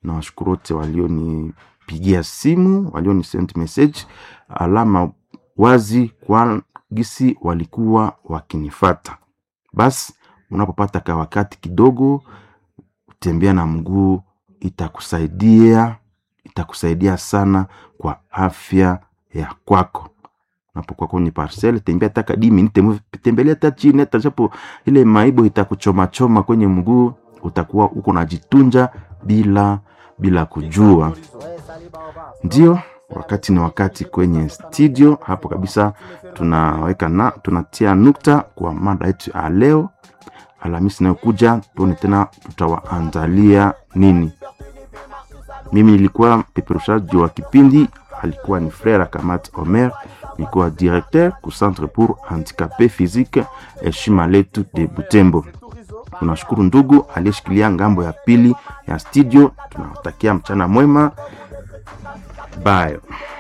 na washukuru wote walionipigia simu, walioni send message, alama wazi kwa gisi walikuwa wakinifata. Basi unapopata ka wakati kidogo, tembea na mguu itakusaidia, itakusaidia sana kwa afya ya kwako unapokuwa kwenye parcel tembea taka di minute tembelea hata chini hata japo ile maibo itakuchoma choma kwenye mguu utakuwa uko unajitunja bila bila kujua ndio wakati ni wakati kwenye studio hapo kabisa tunaweka na tunatia nukta kwa mada yetu ya leo alhamisi inayokuja tuone tena tutawaandalia nini mimi nilikuwa peperushaji wa kipindi alikuwa ni frère Kamat Omer, nilikuwa directeur ku centre pour handicapé physique heshima letu de Butembo. Tunashukuru ndugu aliyeshikilia ngambo ya pili ya studio. Tunawatakia mchana mwema, bye.